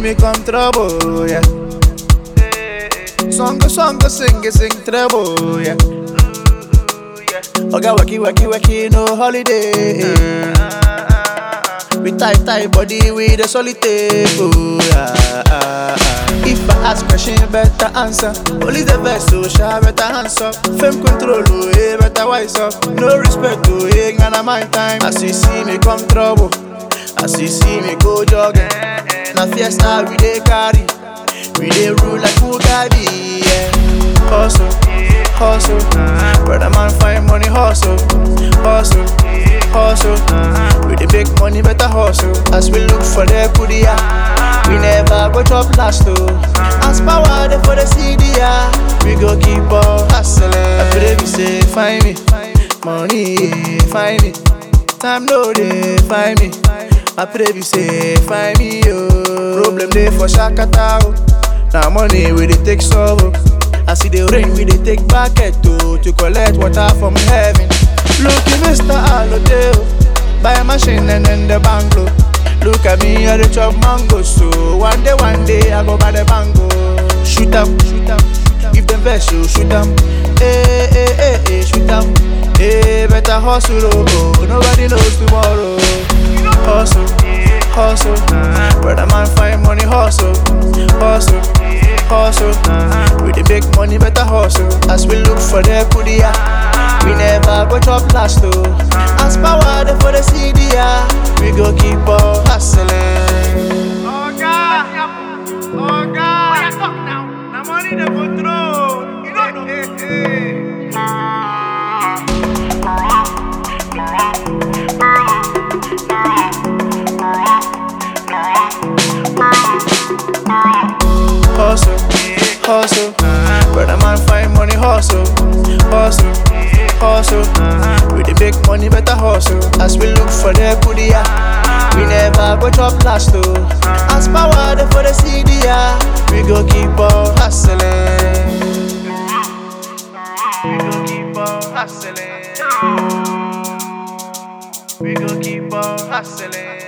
me come trouble, yeah. Song, song, sing, sing trouble, yeah. Oga waki waki waki no holiday. We tie tie body with a solid tape. Oh, yeah. If I ask question, better answer. Only the best, so sure, better answer. Fame control, oh, hey, better wise up. No respect, oh, hey, gonna my time. As you see me come trouble, as you see me go jogging. Na fiesta we dey carry, we dey rule like Mugabe. Yeah. Hustle, hustle, brother man find money hustle, hustle, hustle. We dey make money better hustle. As we look for the kudia, we never go chop last oh. As power dey for the CDA, we go keep on hustling. I pray we say find me, money find me, time no dey find me. I pray we say find me oh. Problem dey for Shakata oh. Now money we dey take solve oh. I see the rain we dey take bucket oh, to collect water from heaven. Look at Mr. Alode oh. Buy a machine and then the banglo. Look at me I dey chop mango so one day one day I go buy the bango. Shoot 'em, shoot 'em, if them vex you shoot 'em. Hey, hey, hey, hey, shoot 'em. Hey, better hustle oh, oh. nobody knows tomorrow. Hustle, hustle, brother man find money hustle, hustle, hustle. We dey make money better hustle. As we look for the kudia, we never go chop last oh. As power dey for the CDA, we go keep on hustling. Oga, Oga, Oya talk now. Na money dey control. You don't know. Hey, hey. Hustle, hustle, brother man find money hustle, hustle, hustle. We dey make money better hustle. As we look for the kudia, we never go chop last oh. As power dey for the CDA, we go keep on hustling. We go keep on hustling. We go keep on hustling.